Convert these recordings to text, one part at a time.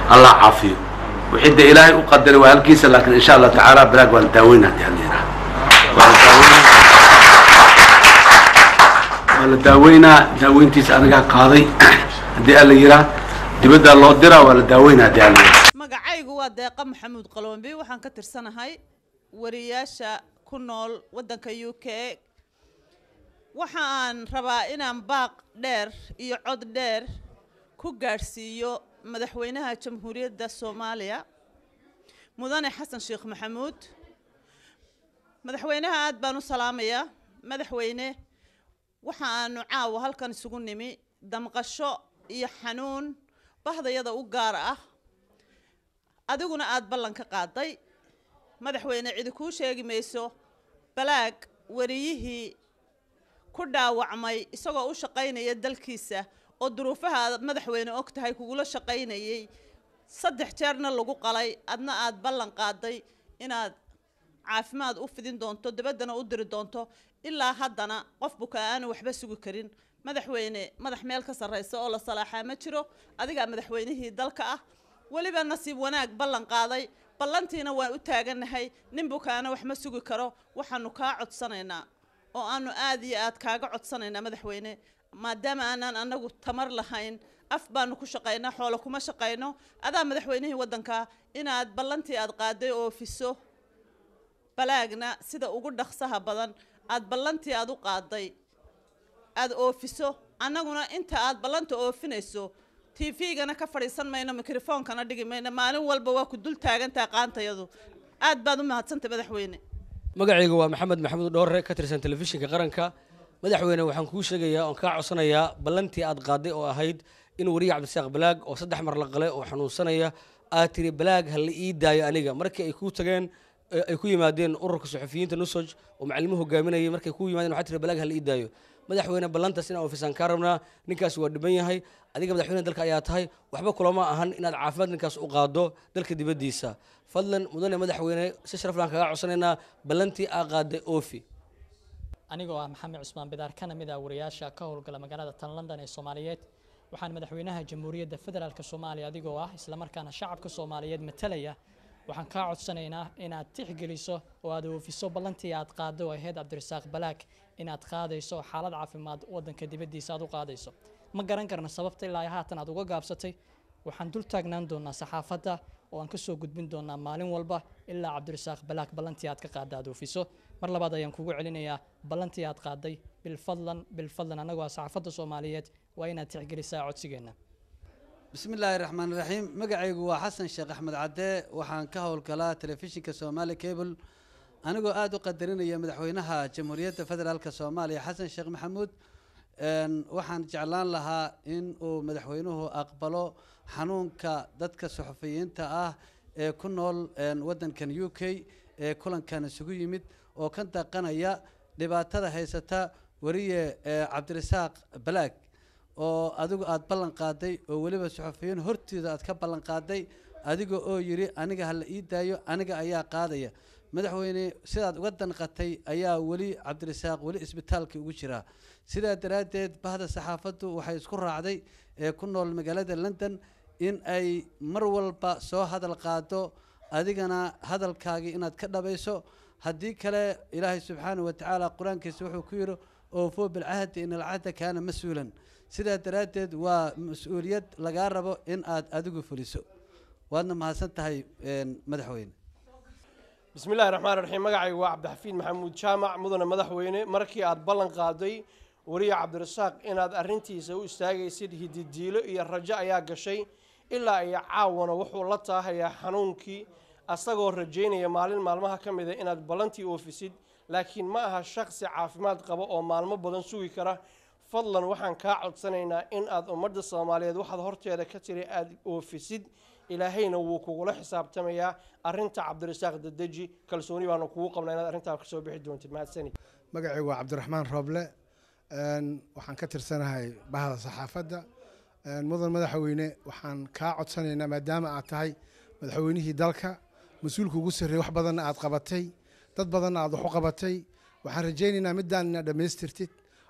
allah caafiyo wixii dee ilaahay u qadaray waa halkiisa laakiin insha allah tacaala balaag waa la daaweynaa hadii alla yidhaha waa la daaweynaa waa la daaweynaa daaweyntiisa anigaa qaaday haddii alla yidhaha dibaddaa loo diraa waa la daaweynaa haddii alla yidhaha magacaygu waa deeqa maxamuud qalombi waxaan ka tirsanahay wariyaasha ku nool waddanka u k waxa aan rabaa inaan baaq dheer iyo cod dheer ku gaadhsiiyo madaxweynaha jamhuuriyadda soomaaliya mudane xasan sheekh maxamuud madaxweynaha aad baan u salaamayaa madaxweyne waxa aanu caawa halkan isugu nimi damqasho iyo xanuun bahdayada u gaar ah adiguna aada ballan ka qaaday madaxweyne cidi kuu sheegi mayso balaag wariyihii ku dhaawacmay isagoo u shaqaynaya dalkiisa oo duruufaha aad madaxweyne og tahay kugula shaqaynayay saddex jeerna lagu qalay adna aada ballan qaaday inaad caafimaad u fidin doonto dabaddana u diri doonto ilaa haddana qof buka aanu waxba sugi karin madaxweyne madax meel ka sarraysa oo la salaaxaa ma jiro adigaa madaxweynihii dalka ah weliba nasiib wanaag ballan qaaday ballantiina waan u taagannahay nin bukaana wax ma sugi karo waxaanu kaa codsanaynaa oo aanu aad iyo aad kaaga codsanaynaa madaxweyne maadaama aanaan anagu tamar lahayn af baanu ku shaqaynaa xoolo kuma shaqayno adaa madaxweynihii waddanka inaad ballantii aad qaaday oofiso balaagna sida ugu dhaqsaha badan aad ballantii aad u qaaday aad oofiso annaguna inta aad ballanta oofinayso tvgana ka fadhiisan mayno mikrofoonkana dhigi mayno maalin walba waa ku dul taagantaha qaantayadu aad baad u mahadsantay madaxweyne magacayga waa maxamed maxamuud dhoore ka tirsan telefishinka qaranka madaxweyne waxaan kuu sheegayaa oon kaa codsanayaa ballantii aad qaaday oo ahayd in wariye cabdisaaq balaag oo saddex mar la qalay oo xanuunsanaya aad tiri balaag ha la ii daayo aniga markii ay kuu tageen ay ku yimaadeen ururka suxufiyiinta nusoj oo macalimuhu hogaaminayay markay ku yimaadeen waxaa tiri balaag ha la ii daayo madaxweyne ballantaas inaan ofisaan kaa rabnaa ninkaasi waa dhiban yahay adiga madaxweyne dalka ayaa tahay waxba kulama ahan inaad caafimaad ninkaas u qaado dalka dibaddiisa fadlan mudane madaxweyne si sharaflaan kaga codsanaynaa ballantii aa qaaday oofi anigoo ah maxamed cusmaan bidaar kana mid ah wariyaasha ka howlgala magaalada tan london ee soomaaliyeed waxaan madaxweynaha jamhuuriyadda federaalk soomaaliya adigoo ah islamarkaana shacabka soomaaliyeed matalaya waxaan kaa codsanaynaa inaad tixgeliso oo aad oofiso ballantii aad qaado oo ahayd cabdirasaaq balaag inaad qaadayso xaalad caafimaad waddanka dibaddiisa aad u qaadayso ma garan karna sababta ilaa haatan aad uga gaabsatay waxaan dul taagnaan doonaa saxaafadda oo aan kasoo gudbin doonaa maalin walba ilaa cabdirasaaq balaag ballantii aad ka qaada aad oofiso mar labaad ayaan kugu celinayaa ballantii aad qaaday bilfadlan bilfadlan annagoo ah saxaafadda soomaaliyeed waa inaad tixgelisaa codsigeenna bismi illaahi raxmaan raxiim magacaygu waa xasan sheekh axmed cadde waxaan ka howlgalaa telefishinka somaali cable anigoo aada u qadarinaya madaxweynaha jamhuuriyadda federaalk soomaaliya xasan sheekh maxamuud waxaan jeclaan lahaa in uu madaxweynuhu aqbalo xanuunka dadka suxufiyiinta ah ee ku nool waddankan u k ee kulankan isugu yimid oo ka daqanaya dhibaatada haysata wariye cabdirasaaq balaag oo adigu aada ballan qaaday oo weliba suxufiyiin hortooda aad ka ballan qaaday adiga oo yidhi aniga hala ii daayo aniga ayaa qaadaya madaxweyne sidaad uga danqatay ayaa weli cabdirasaaq weli isbitaalka ugu jiraa sidaa daraaddeed bahda saxaafaddu waxay isku raacday ee ku nool magaalada london in ay mar walba soo hadal qaado adigana hadalkaagii inaad ka dhabayso haddii kale ilaahay subxaanahu watacaala qur-aankiisa wuxuu ku yidhi oofo bilcahdi in alcahda kaana mas-uulan sidaa daraaddeed waa mas-uuliyad lagaa rabo in aad adigu fuliso waadna mahadsan tahay madaxweyne bismi illahi raxmaan raxiim magacaygu waa cabdixafiid maxamuud jaamac mudane madaxweyne markii aad ballan qaaday wariye cabdirasaaq inaad arrintiisa u istaagaysid hididiilo iyo rajo ayaa gashay ilaa iyo caawana wuxuu la taahayaa xanuunkii asagoo rajaynaya maalin maalmaha ka mida inaad ballantii oofisid laakiin ma aha shaksi caafimaad qaba oo maalmo badan sugi kara fadlan waxaan kaa codsanaynaa in aad ummadda soomaaliyeed waxaad horteeda ka tiri aada oofisid ilaahayna wuu kugula xisaabtamayaa arinta cabdirasaaq dadeji kalsooni baanu kugu qabnaa inaad arrintaa kasoo bixi doontid mahadsani magacaygu waa cabdiraxmaan rooble waxaan ka tirsanahay bahda saxaafadda mudan madaxweyne waxaan kaa codsanaynaa maadaama aad tahay madaxweynihii dalka mas-uulka ugu sarreeyey wax badanna aad qabatay dad badanna aad wax u qabatay waxaan rajaynaynaa midaan inaad dhammaystirtid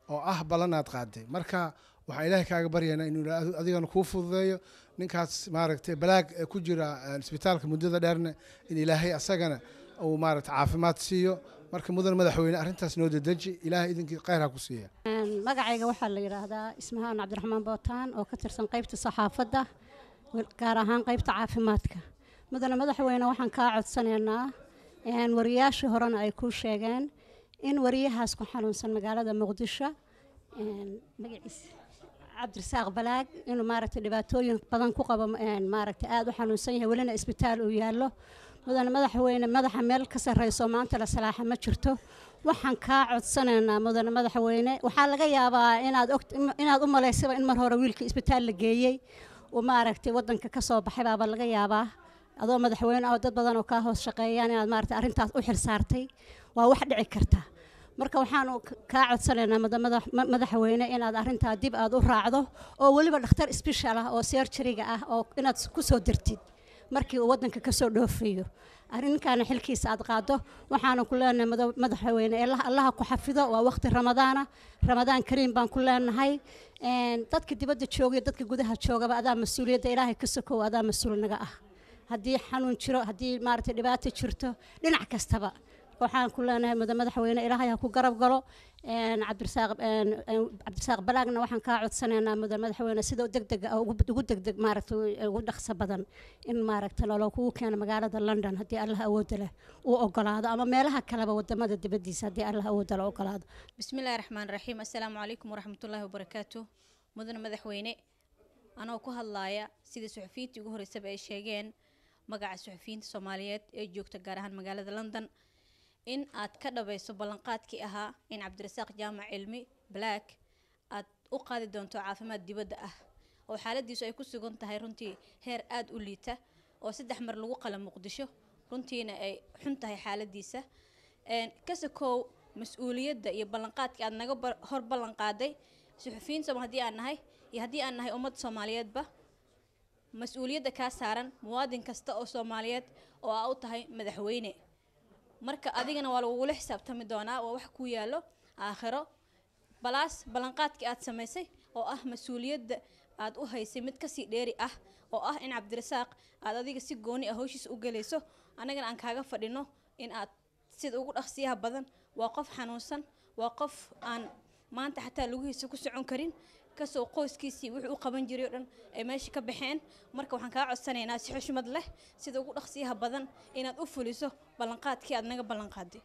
oo ah ballanaad qaaday marka waxaan ilaahay kaaga baryaynaa inuu ilaahay adigana kuu fududeeyo ninkaas maaragtay balaag ee ku jira eh, isbitaalka muddada dheerna in ilaahay asagana uu maaragtay caafimaad siiyo marka mudan madaxweyne arrintaas noo dedeji ilaahay idinkii khayr ha ku siiya magacayga waxaa la yidhaahdaa ismahaan cabdiraxmaan bootaan oo ka tirsan qaybta saxaafadda wel- gaar ahaan qaybta caafimaadka mudane madaxweyne waxaan kaa codsanaynaa een, wariyaashii horena ay kuu sheegeen in wariyahaas ku xanuunsan magaalada muqdisho een, magaciisa cabdirasaaq balaag inuu maaragtay dhibaatooyin badan ku qabo een, maaragtay aada u xanuunsan yahay welina isbitaal uu yaallo mudane madaxweyne madaxa meel ka sarreyso maanta la salaaxa ma jirto waxaan kaa codsanaynaa mudane madaxweyne waxaa laga yaabaa inaad og inaad u malaysaba in mar hore wiilka isbitaal la geeyey uu maaragtay wadanka ka soo baxay baaba laga yaabaa adoo madaxweyne oo dad badan oo kaa hoos shaqeeyaan inaad maaragtay arrintaas u xil saartay waa wax dhici karta marka waxaanu k- kaa codsanaynaa mada- madax- ma- madaxweyne inaad arrintaa dib aad u raacdo oo weliba dhakhtar special ah oo serjariga ah oo inaad ku soo dirtid markii uu wadanka ka soo dhoofayo arrinkaana xilkiisa aad qaado waxaana ku leenahay mada- madaxweyne ee allah- allaha ku xafido waa waqti ramadaana ramadaan kariim baan ku leenahay Een, dadka dibadda jooga iyo dadka gudaha joogaba adaa mas-uuliyadda ilaahay ka sokow adaa mas-uul naga ah haddii xanuun jiro haddii maaragtay dhibaato jirto dhinac kastaba waxaan ku leenahay mada madaxweyne ilaahay ha ku garab galo Een, cabdirasaaq een, een, cabdirasaaq balaagna waxaan kaa codsanaynaa mudan madaxweyne sida degdega ah ugu ugu degdeg maaragtay ugu dhaqso badan in maaragtay lolo kugu keeno magaalada london haddii allah awooda leh uu ogolaado ama meelaha kaleba wadamada dibadiisa haddii allah awooda leh ogolaado بسم الله الرحمن الرحيم السلام عليكم ورحمة الله وبركاته مدن مدحوينه أنا ku hadlaaya sida suxufiyiintii ugu horeysaba ay sheegeen magaca suxufiyiinta Soomaaliyeed ee joogta gaar ahaan magaalada London in aad ka dhabayso ballanqaadkii ahaa in Cabdirasaaq Jaamac Cilmi Black aad u qaadi doonto caafimaad dibadda ah oo xaaladiisu ay ku sugan tahay runtii heer aad u liita oo saddex mar lagu qala muqdisho runtiina ay xun tahay xaaladiisa Een, ka sokow mas-uuliyadda iyo ballanqaadkii aad naga bar- hor ballan qaaday suxufiyiin sooma haddii aan nahay iyo haddii aan nahay ummadda soomaaliyeedba mas-uuliyadda kaa saaran muwaadin kasta oo soomaaliyeed oo aa u tahay madaxweyne marka adigana waa lagugula xisaabtami doonaa waa wax ku yaallo aakhiro balaas ballanqaadkii aad samaysay oo ah mas-uuliyadda aad u haysay mid kasii dheeri ah oo ah in cabdirasaaq aad adiga si gooni ah hawshiisa u gelayso annagana aan kaaga fadhino in aad sida ugu dhaqsiyaha badan waa qof xanuunsan waa qof aan maanta xataa lugihiisa ku socon karin kasoo qoyskiisii wuxuu u qaban jiray oo dhan ay meesha ka baxeen marka waxaan kaa codsanaynaa si xushmad leh sida ugu dhaqsiyaha badan inaad u fuliso ballanqaadkii aad naga ballanqaaday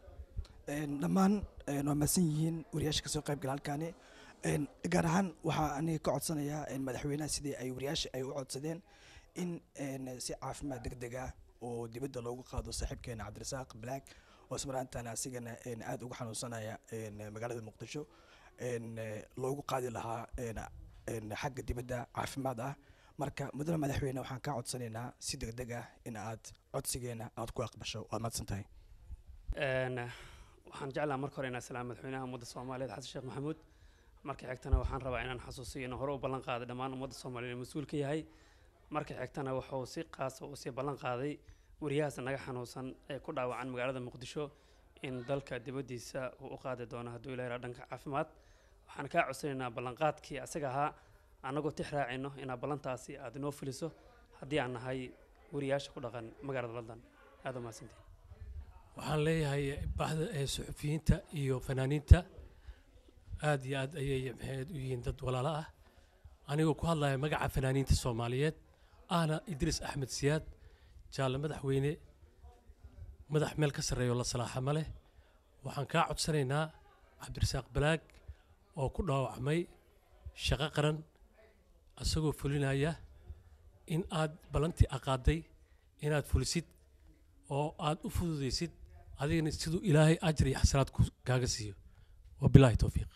Een, dhammaan een, waa mahadsan yihiin wariyaasha kasoo qayb gala halkaani Een, gaar ahaan waxaa aniga ka codsanayaa een, madaxweynaha sidii ay wariyaasha ay u codsadeen in een, si caafimaad degdeg ah oo dibadda loogu qaado saaxiibkeena cabdirasaaq black oo ismaraantaana asigana een, aad uga xanuunsanaya een, magaalada muqdisho een, eh, loogu qaadi lahaa een, een, xagga dibadda caafimaad ah marka mudane madaxweyne waxaan kaa codsanaynaa si degdeg ah in aad codsigeena aad ku aqbasho waad mahadsan tahay Een, waxaan jeclaha marka hore inaan salaam madaxweynaha ummadda soomaaliyeed xasan sheekh maxamuud marka xigtana waxaan rabaa inaan xasuusiyo inuu hore u ballan qaaday dhammaan ummadda soomaaliyeed ee mas-uul ka yahay marka xigtana wuxuu si qaasa u sii ballan qaaday wariyahaas naga xanuunsan ee ku dhaawacan magaalada muqdisho in dalka dibaddiisa uu u qaadi doono hadduu ilaah yidhaha dhanka caafimaad waxaan kaa codsanaynaa ballanqaadkii asaga ahaa annagoo tix raacino inaad ballantaasi aad inoo fuliso haddii aan nahay wariyaasha ku dhaqan magaalada london aad u mahadsantihin waxaan leeyahay bahda ee suxufiyiinta iyo fanaaniinta aad iyo aad ayay maxayd u yihiin dad walaalo ah anigoo ku hadlaya magaca fanaaniinta soomaaliyeed ahna idriis axmed siyaad jaalle madaxweyne madax meel ka sarreeyo la salaaxa ma leh waxaan kaa codsanaynaa cabdirasaaq balaag oo ku dhaawacmay shaqo qaran asagoo fulinaya in aad ballantii aqaaday inaad fulisid oo aad u fududaysid adigana siduu ilaahay ajar iyo xasanaad ku- kaaga siiyo wabilaahi towfiiq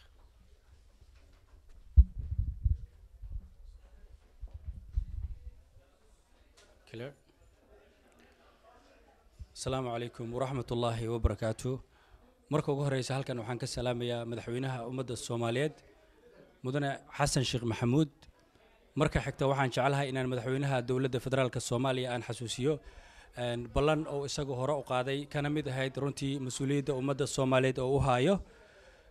Clear. asalaamu calaykum waraxmat ullaahi wabarakaatu marka ugu horeysa halkan waxaan ka salaamayaa madaxweynaha ummadda soomaaliyeed mudane xasan sheekh maxamuud marka xigta waxaan jeclahay inaan madaxweynaha dowladda federaalka soomaaliya aan xasuusiyo een, ballan oo isagu hore u qaaday kana mid ahayd runtii mas-uuliyadda ummadda soomaaliyeed oo u haayo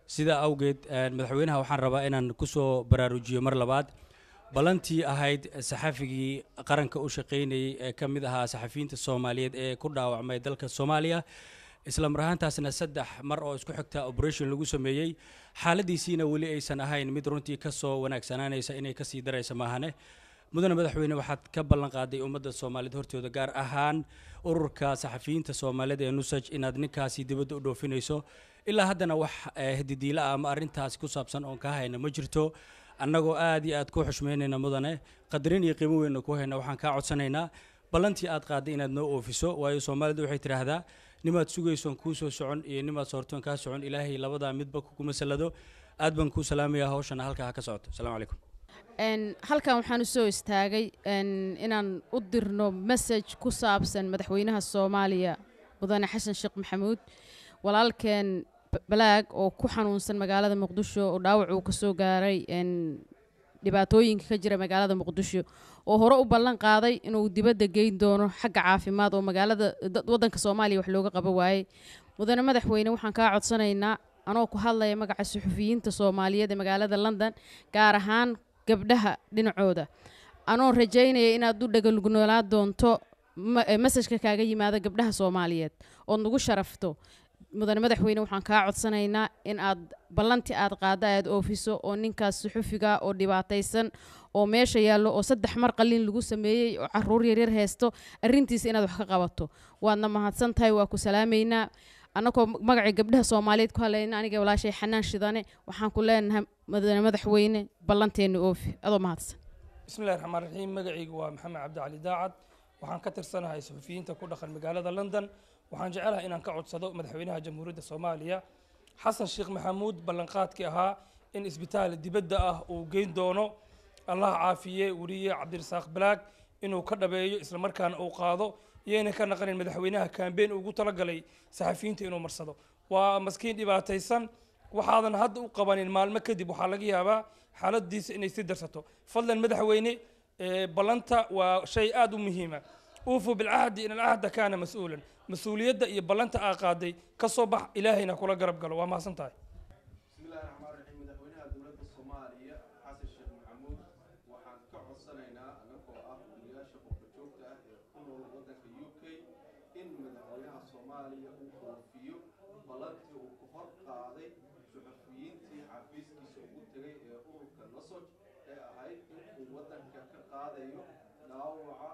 sidaa awgeed een, madaxweynaha waxaan rabaa inaan kusoo baraarujiyo mar labaad ballantii ahayd saxafigii qaranka u shaqaynayey ee ka mid ahaa saxafiyiinta soomaaliyeed ee ku dhaawacmay dalka soomaaliya isla mar ahaantaasna saddex mar oo isku xigta operation lagu sameeyey xaaladiisiina weli aysan ahayn mid runtii ka soo wanaagsanaanaysa inay kasii daraysa maahane mudane madaxweyne waxaad ka ballan qaaday ummadda soomaaliyeed hortooda gaar ahaan ururka saxafiyiinta soomaaliyeed ee nusaj inaad ninkaasi dibadda u dhoofinayso ilaa haddana wax eh, hadidiila ah ama arrintaasi ku saabsan oon ka hayna ma jirto annagoo aad iyo aad ku xushmaynayna mudane qadarin iyo qiimo weynna ku hayna waxaan kaa codsanaynaa ballantii aad qaaday inaad noo oofiso waayo soomaalidu waxay tidhaahdaa nimaad sugaysoon kuu soo socon iyo nimaad soortoon kaa socon ilaahay labadaa midba kuma salado aad baan kuu salaamayaa hawshana halkaa ha ka socoto asalaamu calaykum Een, halkan waxaan usoo istaagay een, inaan u dirno message ku saabsan madaxweynaha soomaaliya mudane xasan sheekh maxamuud walaalkeen B- balaag oo ku xanuunsan magaalada muqdisho oo dhaawac uu kasoo gaaray een, dhibaatooyinka ka jira magaalada muqdisho oo hore u ballan qaaday inuu dibadda geyn doono xagga caafimaad oo magaalada dad- waddanka soomaaliya wax looga qaba waayey mudane madaxweyne waxaan kaa codsanaynaa anoo ku hadlaya magaca suxufiyiinta soomaaliyeed ee magaalada london gaar ahaan gabdhaha dhinacooda anoo rajaynaya inaad u dhagalugnoolaa doonto ma- eh, masajka kaaga yimaada gabdhaha soomaaliyeed ood nagu sharafto mudane madaxweyne waxaan kaa codsanaynaa in aad ballantii aad qaada aad oofiso oo ninkaas suxufiga oo dhibaataysan oo meesha yaallo oo saddex mar qalin lagu sameeyey oo caruur yaryar haysto arrintiisa inaad wax ka qabato waadna mahadsan tahay waa ku salaamaynaa annagoo magacii gabdhaha soomaaliyeed ku hadlayna aniga walaashay xanaan shidane waxaan ku leenahay mudane madaxweyne ballanteena oofi adoo mahadsan بسم الله الرحمن الرحيم مقعيق ومحمد عبد علي داعد waxaan ka tirsanahay suxufiyiinta ku dhaqan magaalada london waxaan jecelahay inaan ka codsado madaxweynaha jamhuuriyadda soomaaliya xasan sheekh maxamuud ballanqaadkii ahaa in isbitaal dibadda ah uu geyn doono allah caafiye weriye cabdirasaaq balaag inuu ka dhabeeyo islamarkaana uu qaado iyayna ka naqanin madaxweynaha kaambeen ugu talagalay saxafiyiinta inuu marsado waa maskiin dhibaataysan waxaadan hadda u qabanin maalmo kadib waxaa laga yaabaa xaaladiisa inay sii darsato fadlan madaxweyne ee, ballanta waa shay aad u muhiima uufuu bilcahdi in alcahda kaana mas-uulan mas-uuliyadda iyo ballanta aa qaaday ka soo bax ilaahayna kula garab galo waa mahadsan tahay بسم الله الرحمن الرحيم مدحوينها دولة الصومالية حسن الشيخ محمود وحان كعصنينا أنكو أه ولياشا قبجوكتا كنو ودنك يوكي إن مدحوينها الصومالية وكوفيو بلانتي وكفر قاضي صحفيين تي حفيزكي سوغوتغي أورك النصج هاي إن ودنك كقاضيو داوعا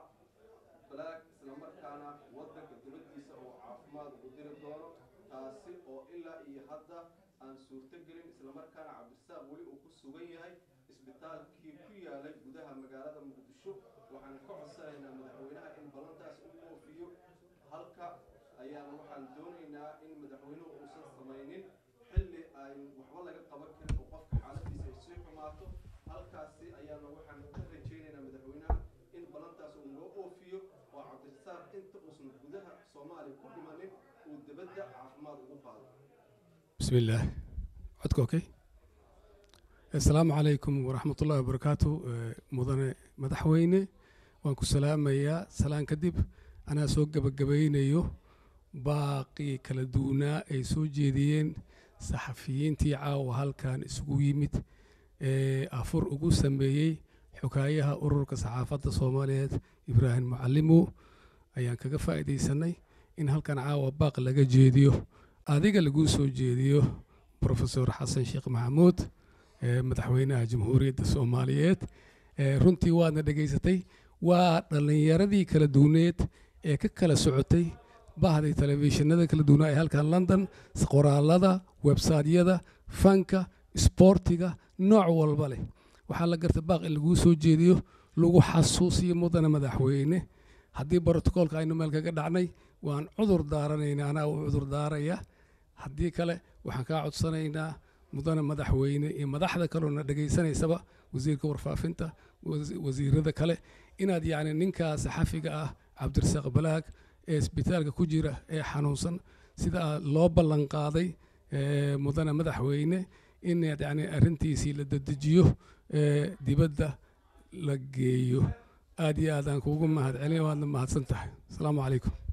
بلاك islamarkaana wadanka dibadiisa oo caafimaad ugu diri doono taasi oo ilaa iyo hadda aan suurtogelin islamarkaana cabdisaaq weli uu ku sugan yahay isbitaalkii ku yaalay gudaha magaalada muqdisho waxaan ka codsanaynaa madaxweynaha in ballantaas u oofiyo halka ayaan waxaan doonaynaa in madaxweynuhu uusan samaynin xilli ay waxba laga qaban karin oo qofka xaaladiisa ay sii xumaato halkaasi ayaana waxaan ka rajaynaynaa madaxweynaha in ballantaas uu noo oofiyo oo cabdisaaq inta uusan gudaha soomaaliya ku dhimanin uu dibadda caafimaad ugu qaado بسم الله عدك اوكي السلام عليكم ورحمة الله وبركاته آه، مدن مدحويني وانكو سلام يا سلام كدب أنا سوق جبجبينيو باقي كلا دونا أي سو جيدين صحفيين تي عاو هل كان اسقو يمت آه، أفر أقو سمبيي حكايها أرورك صحافة الصوماليات إبراهيم معلمو أيان كجا فائدة سنة إن هل كان عاو باق لجا جيديو adiga lagu soo jeediyo profesor xasan sheekh maxamuud ee madaxweynaha jamhuuriyadda soomaaliyeed ee runtii waadna dhegaysatay waa dhallinyaradii kala duwaneed ee ka kala socotay bahday telefishinada kala duwanaa ee halkan london qoraalada websaytyada fanka isboortiga nooc walba leh waxaa la garta baaq in laguu soo jeediyo lagu xasuusiyo mudana madaxweyne haddii brotokoolka aynu meel kaga dhacnay waan cudur daaranayna anaa u cudur daaraya haddii kale waxaan kaa codsanaynaa mudane madaxweyne iyo madaxda kaleona dhegaysanaysaba wasiirka warfaafinta wasi- wasiirada kale inaad yacni ninkaa saxafiga ah cabdirasaaq balaag ee isbitaalka ku jira ee xanuunsan sida aad loo ballan qaaday ee, mudane madaxweyne inaad yacni arrintiisii la dedejiyo ee, dibadda la geeyo aad iyo aad aan kuugu mahad celin waadna mahadsan tahay asalaamu calaykum